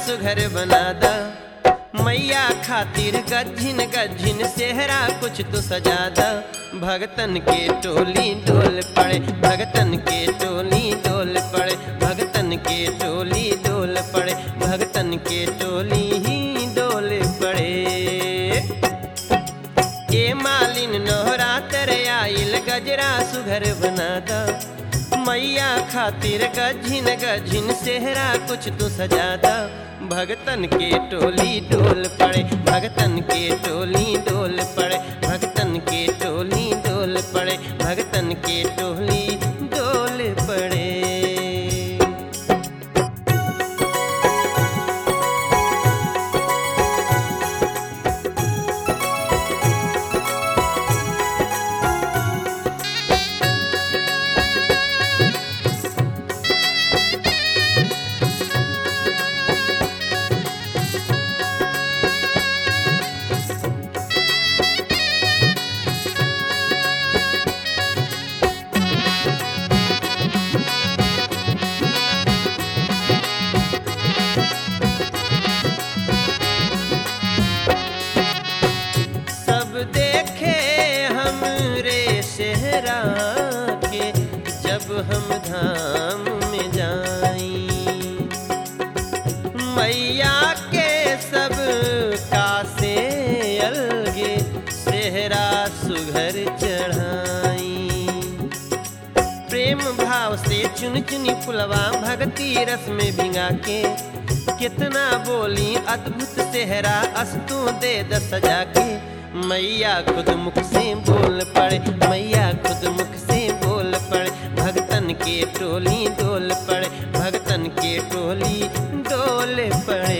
सुघर बना दा मैया खातिर गज्जिन गज्जिन सेहरा कुछ तो सजा दा भगतन के टोली डोल पड़े भगतन के टोली डोल पड़े भगतन के टोली डोल पड़े भगतन के टोली ही डोल पड़े ए मालिन नोहरा तेरे आइल गजरा सुघर बना दा मैया खातिर गझिन गझिन सेहरा कुछ तो सजा दा भगतन के टोली डोल पड़े भगतन के टोली डोल पड़े भगतन के टोली डोल पड़े भगतन के टोली डोल पड़े सब देखे हमरे सेहरा के जब हम धाम में जाई मैया के सब कासे अलगे सेहरा सुघर चढ़ाई प्रेम भाव से चुन चुनी फुलवा भक्ति रस में भिंगा के कितना बोली अद्भुत सेहरा अस्तु दे द सजा के मैया खुद मुख से बोल पड़े मैया खुद मुख से बोल पड़े भगतन के टोली डोल पड़े भगतन के टोली डोल पड़े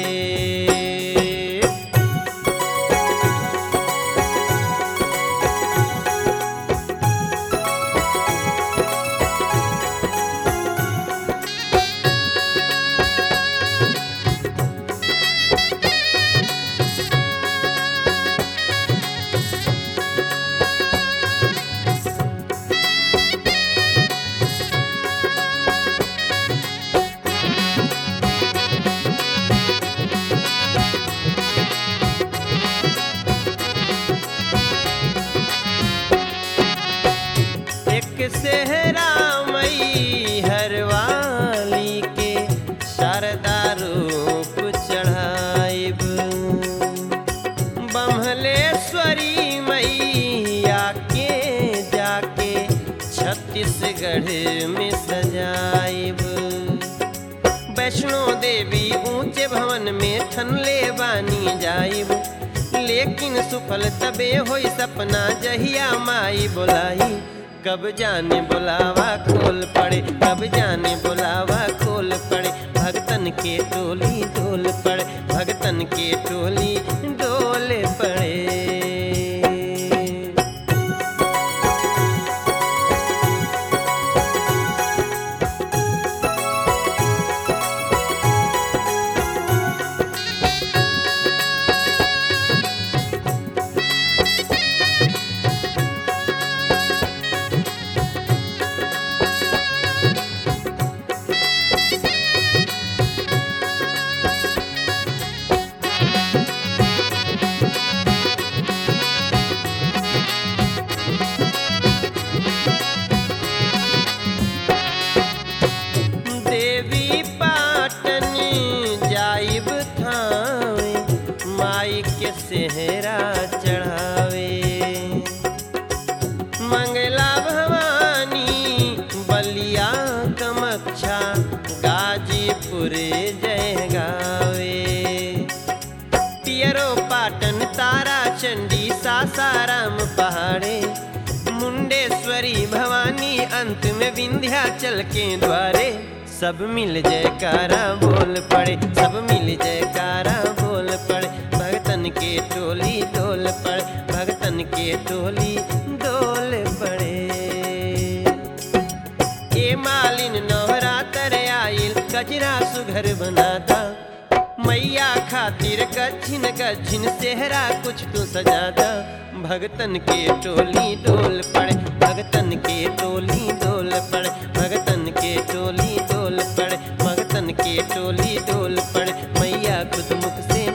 एक सेहरा मई हरवाली के शारदा रूप चढ़ाइब बम्हलेश्वरी मैया के जाके छत्तीसगढ़ में सजाइब वैष्णो देवी ऊंचे भवन में ठनले बानी जाइब लेकिन सुफल तबे होई सपना जहिया माई बोलाई कब जाने बुलावा खोल पड़े कब जाने बुलावा खोल पड़े भगतन के टोली डोल पड़े भगतन के टोली डोल पड़े देवी पाटन जाइब थावे माई के सेहरा चढ़ावे मंगला भवानी बलिया कमक्षा गाजीपुर जय गावे पियरो पाटन तारा चंडी सासाराम पहाड़े मुंडेश्वरी भवानी अंत में विंध्याचल के द्वारे सब मिल जयकारा बोल पड़े सब मिल जयकारा बोल पड़े भगतन के टोली डोल पड़े भगतन के टोली डोल पड़े ए मालिन नवरा तर आइल कजरा सुघर बनाता मैया खातिर गच्छिन गच्छिन सेहरा कुछ तो सजादा भगतन के टोली डोल पड़े भगतन के टोली डोल पड़े भगतन के टोली डोल पड़े भगतन के टोली डोल पड़े मैया खुद मुख से